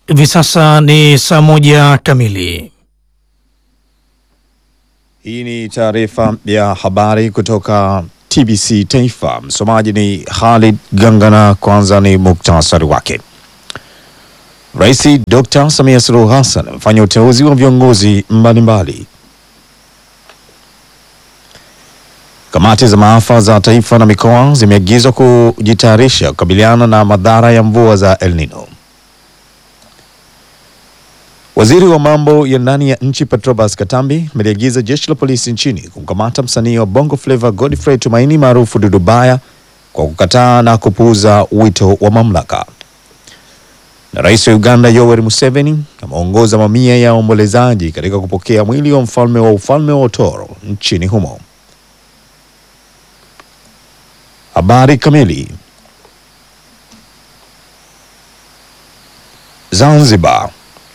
Hivi sasa ni saa moja kamili. Hii ni taarifa ya habari kutoka TBC Taifa. Msomaji ni Khalid Gangana. Kwanza ni muktasari wake. Rais Dr. Samia Suluhu Hassan amefanya uteuzi wa viongozi mbalimbali. Kamati za maafa za taifa na mikoa zimeagizwa kujitayarisha kukabiliana na madhara ya mvua za El Nino. Waziri wa mambo ya ndani ya nchi Petrobas Katambi ameliagiza jeshi la polisi nchini kumkamata msanii wa Bongo Flava Godfrey Tumaini maarufu Dudu Baya kwa kukataa na kupuuza wito wa mamlaka. Na rais wa Uganda Yoweri Museveni ameongoza mamia ya waombolezaji katika kupokea mwili wa mfalme wa ufalme wa Otoro nchini humo. Habari kamili. Zanzibar.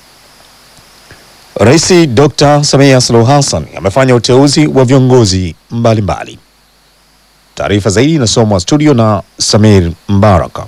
Rais Dr. Samia Suluhu Hassan amefanya uteuzi wa viongozi mbalimbali. Taarifa zaidi inasomwa studio na Samir Mbaraka.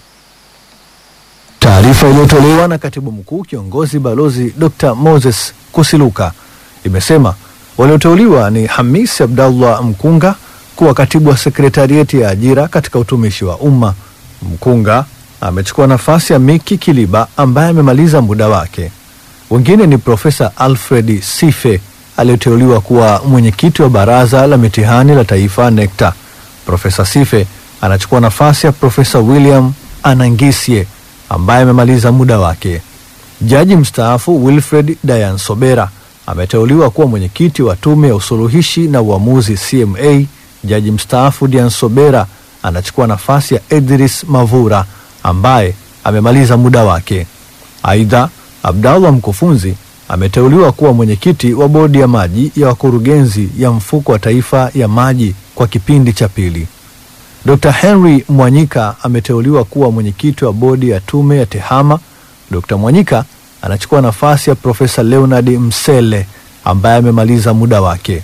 Taarifa iliyotolewa na katibu mkuu kiongozi balozi Dr. Moses Kusiluka imesema walioteuliwa ni Hamis Abdallah Mkunga kuwa katibu wa sekretarieti ya ajira katika utumishi wa umma. Mkunga amechukua nafasi ya Miki Kiliba ambaye amemaliza muda wake. Wengine ni Profesa Alfred Sife aliyeteuliwa kuwa mwenyekiti wa baraza la mitihani la taifa NECTA. Profesa Sife anachukua nafasi ya Profesa William Anangisye ambaye amemaliza muda wake. Jaji mstaafu Wilfred Dayan Sobera ameteuliwa kuwa mwenyekiti wa tume ya usuluhishi na uamuzi CMA. Jaji mstaafu Dian Sobera anachukua nafasi ya Edris Mavura ambaye amemaliza muda wake. Aidha, Abdallah Mkufunzi ameteuliwa kuwa mwenyekiti wa bodi ya maji ya wakurugenzi ya mfuko wa taifa ya maji kwa kipindi cha pili. Dr. Henry Mwanyika ameteuliwa kuwa mwenyekiti wa bodi ya tume ya TEHAMA. Dr. Mwanyika anachukua nafasi ya Profesa Leonard Msele ambaye amemaliza muda wake.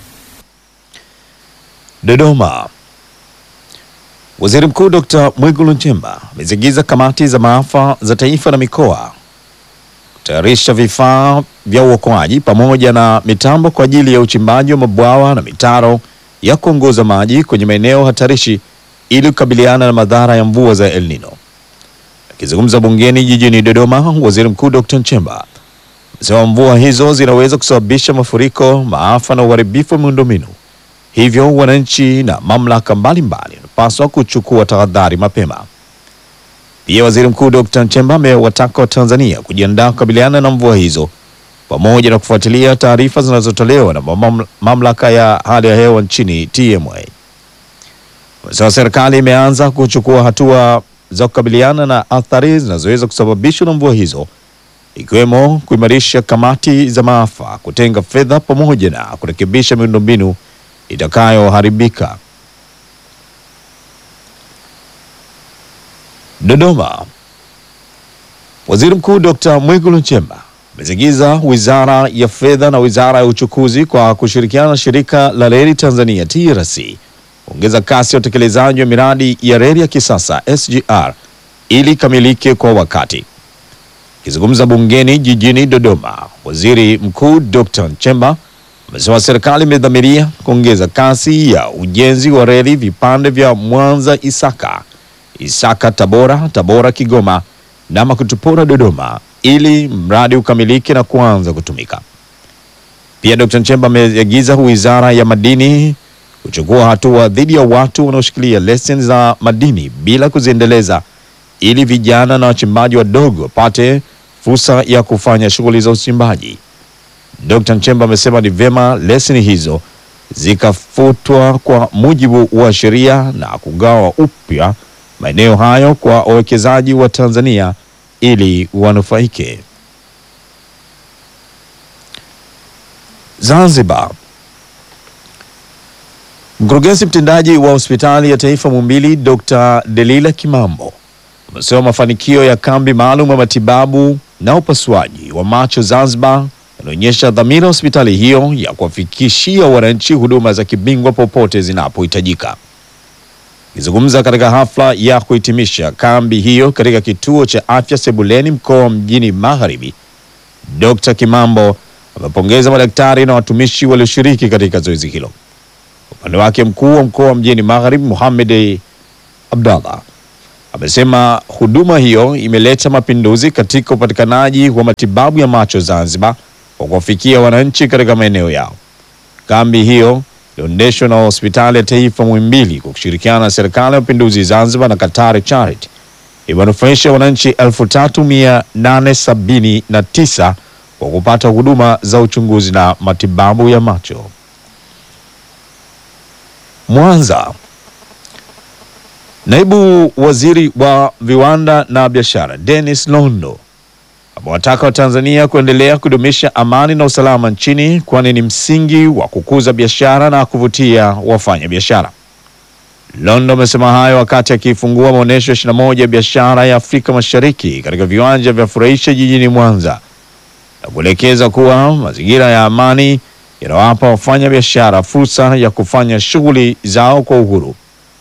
Dodoma. Waziri Mkuu Dr. Mwigulu Nchemba ameziagiza kamati za maafa za taifa na mikoa kutayarisha vifaa vya uokoaji pamoja na mitambo kwa ajili ya uchimbaji wa mabwawa na mitaro ya kuongoza maji kwenye maeneo hatarishi ili kukabiliana na madhara ya mvua za El Nino. Akizungumza bungeni jijini Dodoma, Waziri Mkuu Dr. Nchemba amesema mvua hizo zinaweza kusababisha mafuriko, maafa na uharibifu wa miundombinu. Hivyo wananchi na mamlaka mbalimbali wanapaswa kuchukua tahadhari mapema. Pia Waziri Mkuu Dr. Nchemba amewataka Watanzania kujiandaa kukabiliana na mvua hizo pamoja na kufuatilia taarifa zinazotolewa na mamla- mamlaka ya hali ya hewa nchini TMA. Amesema serikali imeanza kuchukua hatua za kukabiliana na athari zinazoweza kusababishwa na mvua hizo ikiwemo kuimarisha kamati za maafa, kutenga fedha pamoja na kurekebisha miundombinu itakayoharibika. Dodoma. Waziri Mkuu Dr. Mwigulu Nchemba ameziagiza Wizara ya Fedha na Wizara ya Uchukuzi kwa kushirikiana na Shirika la Reli Tanzania TRC kuongeza kasi ya utekelezaji wa miradi ya reli ya kisasa SGR ili ikamilike kwa wakati. Akizungumza bungeni jijini Dodoma, Waziri Mkuu Dr. Nchemba amesema serikali imedhamiria kuongeza kasi ya ujenzi wa reli vipande vya Mwanza Isaka, Isaka Tabora, Tabora Kigoma na Makutupora Dodoma ili mradi ukamilike na kuanza kutumika. Pia Dr. Nchemba ameagiza Wizara ya Madini kuchukua hatua dhidi ya watu wanaoshikilia leseni za madini bila kuziendeleza ili vijana na wachimbaji wadogo wapate fursa ya kufanya shughuli za uchimbaji. Dr. Nchemba amesema ni vyema leseni hizo zikafutwa kwa mujibu wa sheria na kugawa upya maeneo hayo kwa wawekezaji wa Tanzania ili wanufaike. Zanzibar. Mkurugenzi mtendaji wa hospitali ya taifa Muhimbili Dr. Delila Kimambo amesema mafanikio ya kambi maalum ya matibabu na upasuaji wa macho Zanzibar yanaonyesha dhamira ya hospitali hiyo ya kuwafikishia wananchi huduma za kibingwa popote zinapohitajika. Akizungumza katika hafla ya kuhitimisha kambi hiyo katika kituo cha afya Sebuleni mkoa mjini Magharibi, Dr. Kimambo amepongeza madaktari na watumishi walioshiriki katika zoezi hilo. Upande wake mkuu wa mkoa mjini Magharibi Mohamed Abdallah amesema huduma hiyo imeleta mapinduzi katika upatikanaji wa matibabu ya macho Zanzibar kwa kuwafikia wananchi katika maeneo yao. Kambi hiyo iliyoendeshwa na hospitali ya taifa Muhimbili kwa kushirikiana na serikali ya mapinduzi Zanzibar na Qatar Charity imenufaisha wananchi 3879 kwa kupata huduma za uchunguzi na matibabu ya macho. Mwanza. Naibu Waziri wa Viwanda na Biashara Dennis Londo amewataka Watanzania kuendelea kudumisha amani na usalama nchini kwani ni msingi wa kukuza biashara na kuvutia wafanya biashara. Londo amesema hayo wakati akifungua maonyesho 21 ya biashara ya Afrika Mashariki katika viwanja vya Furahisha jijini Mwanza na kuelekeza kuwa mazingira ya amani yanawapa wafanya biashara fursa ya kufanya shughuli zao kwa uhuru.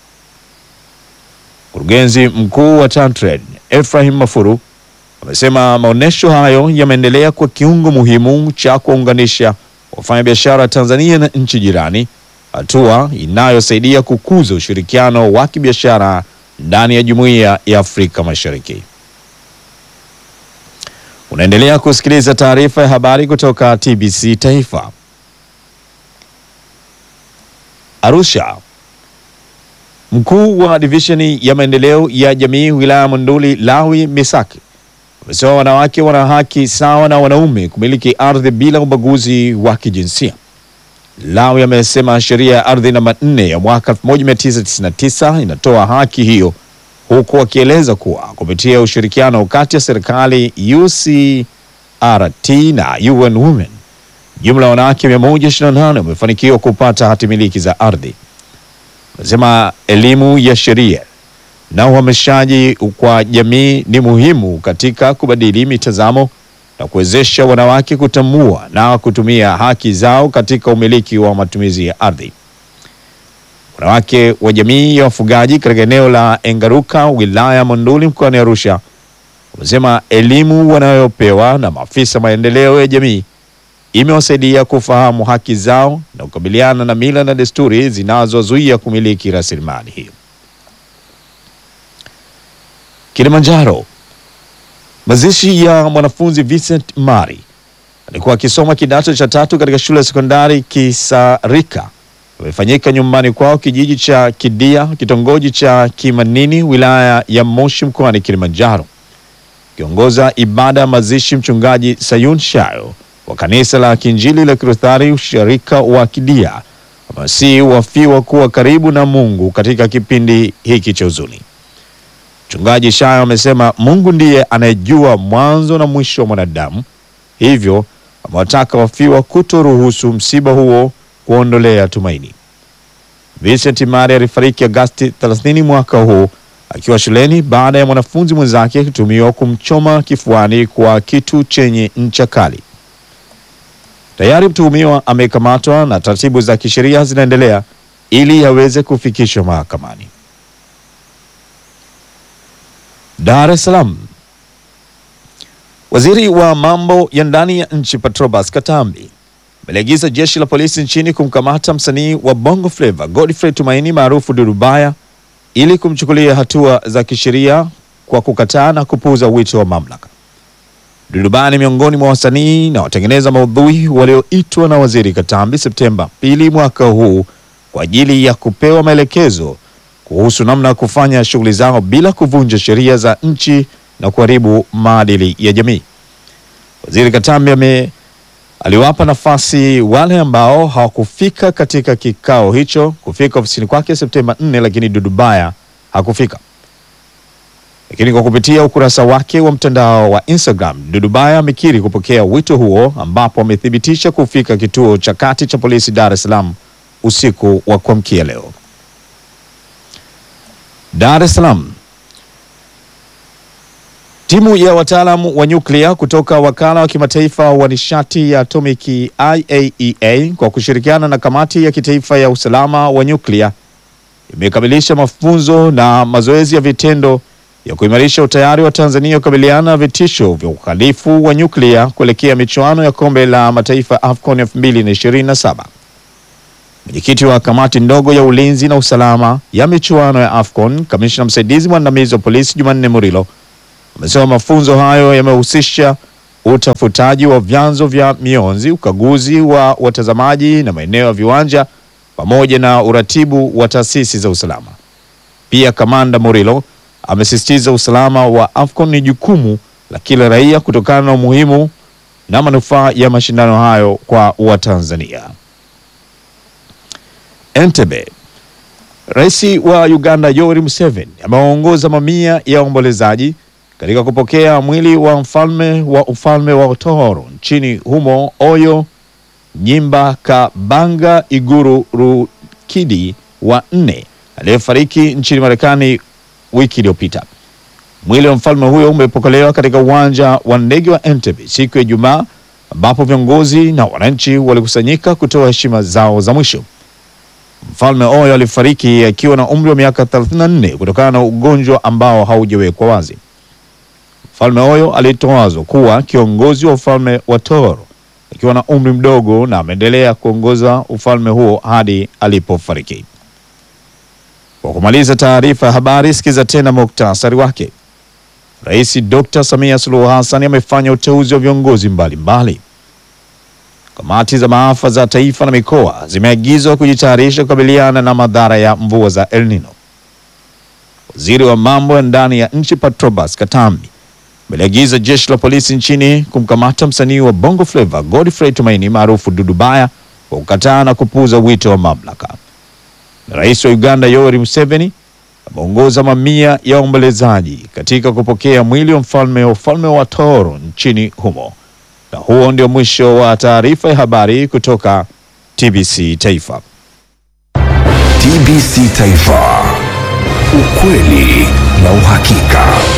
Mkurugenzi mkuu wa TanTrade Ephraim Mafuru amesema maonyesho hayo yameendelea kwa kiungo muhimu cha kuwaunganisha wafanyabiashara Tanzania na nchi jirani, hatua inayosaidia kukuza ushirikiano wa kibiashara ndani ya Jumuiya ya Afrika Mashariki. Unaendelea kusikiliza taarifa ya habari kutoka TBC Taifa. Arusha. Mkuu wa divisheni ya maendeleo ya jamii wilaya Monduli Lawi Misaki amesema wanawake wana haki sawa na wanaume kumiliki ardhi bila ubaguzi wa kijinsia. Lawi amesema sheria ya ardhi namba 4 ya mwaka 1999 inatoa haki hiyo, huku akieleza kuwa kupitia ushirikiano kati ya serikali UCRT na UN Women jumla ya wanawake 128 wamefanikiwa kupata hati miliki za ardhi. Amesema elimu ya sheria na uhamasishaji kwa jamii ni muhimu katika kubadili mitazamo na kuwezesha wanawake kutambua na kutumia haki zao katika umiliki wa matumizi ya ardhi. Wanawake wa jamii ya wafugaji katika eneo la Engaruka wilaya Monduli mkoani Arusha wamesema elimu wanayopewa na maafisa maendeleo ya jamii imewasaidia kufahamu haki zao na kukabiliana na mila na desturi zinazozuia kumiliki rasilimali hiyo. Kilimanjaro. Mazishi ya mwanafunzi Vincent Mari alikuwa akisoma kidato cha tatu katika shule ya sekondari Kisarika amefanyika nyumbani kwao kijiji cha Kidia kitongoji cha Kimanini wilaya ya Moshi mkoani Kilimanjaro. Kiongoza ibada ya mazishi mchungaji Sayun Shayo wa kanisa la Kiinjili la Kiluthari usharika wa Kidia amewasihi wafiwa kuwa karibu na Mungu katika kipindi hiki cha huzuni. Mchungaji Shayo amesema Mungu ndiye anayejua mwanzo na mwisho wa mwanadamu, hivyo amewataka wafiwa kutoruhusu msiba huo kuondolea tumaini. Vincent Mari alifariki Agasti 30 mwaka huu akiwa shuleni baada ya mwanafunzi mwenzake kutumiwa kumchoma kifuani kwa kitu chenye ncha kali. Tayari mtuhumiwa amekamatwa na taratibu za kisheria zinaendelea ili aweze kufikishwa mahakamani. Dar es Salaam. Waziri wa mambo ya ndani ya nchi Patrobas Katambi ameliagiza jeshi la polisi nchini kumkamata msanii wa Bongo Flava Godfrey Tumaini maarufu Dudu Baya ili kumchukulia hatua za kisheria kwa kukataa na kupuuza wito wa mamlaka. Dudu Baya ni miongoni mwa wasanii na watengeneza maudhui walioitwa na Waziri Katambi Septemba pili mwaka huu kwa ajili ya kupewa maelekezo kuhusu namna ya kufanya shughuli zao bila kuvunja sheria za nchi na kuharibu maadili ya jamii. Waziri Katambi ame aliwapa nafasi wale ambao hawakufika katika kikao hicho kufika ofisini kwake Septemba 4, lakini Dudu Baya hakufika. Lakini kwa kupitia ukurasa wake wa mtandao wa Instagram, Dudu Baya amekiri kupokea wito huo, ambapo amethibitisha kufika kituo cha kati cha polisi Dar es Salaam usiku wa kuamkia leo. Dar es Salaam. Timu ya wataalamu wa nyuklia kutoka wakala wa kimataifa wa nishati ya atomiki IAEA kwa kushirikiana na kamati ya kitaifa ya usalama wa nyuklia imekamilisha mafunzo na mazoezi ya vitendo ya kuimarisha utayari wa Tanzania kukabiliana na vitisho vya uhalifu wa nyuklia kuelekea michuano ya kombe la mataifa AFCON 2027. Mwenyekiti wa kamati ndogo ya ulinzi na usalama ya michuano ya AFCON, kamishna msaidizi mwandamizi wa polisi Jumanne Murilo amesema mafunzo hayo yamehusisha utafutaji wa vyanzo vya mionzi, ukaguzi wa watazamaji na maeneo ya viwanja pamoja na uratibu wa taasisi za usalama. Pia kamanda Murilo amesisitiza usalama wa AFCON ni jukumu la kila raia kutokana na umuhimu na manufaa ya mashindano hayo kwa Watanzania. Entebbe. Rais wa Uganda Yoweri Museveni amewaongoza mamia ya waombolezaji katika kupokea mwili wa mfalme wa ufalme wa Tooro nchini humo Oyo Nyimba Kabanga Iguru Rukidi wa nne aliyefariki nchini Marekani wiki iliyopita. Mwili wa mfalme huyo umepokelewa katika uwanja wa ndege wa Entebbe siku ya Ijumaa ambapo viongozi na wananchi walikusanyika kutoa heshima zao za mwisho. Mfalme Oyo alifariki akiwa na umri wa miaka 34 kutokana na ugonjwa ambao haujawekwa wazi. Mfalme Oyo alitawazwa kuwa kiongozi wa ufalme wa Toro akiwa na umri mdogo na ameendelea kuongoza ufalme huo hadi alipofariki. Kwa kumaliza taarifa ya habari, sikiza tena muktasari wake. Rais Dr. Samia Suluhu Hassan amefanya uteuzi wa viongozi mbalimbali. Kamati za maafa za taifa na mikoa zimeagizwa kujitayarisha kukabiliana na madhara ya mvua za El Nino. Waziri wa mambo ya ndani ya nchi Patrobas Katambi ameliagiza jeshi la polisi nchini kumkamata msanii wa Bongo Flava Godfrey Tumaini maarufu Dudu Baya kwa kukataa na kupuuza wito wa mamlaka. Na rais wa Uganda Yoweri Museveni ameongoza mamia ya waombolezaji katika kupokea mwili wa mfalme wa ufalme wa Toro nchini humo. Na huo ndio mwisho wa taarifa ya habari kutoka TBC Taifa. TBC Taifa, ukweli na uhakika.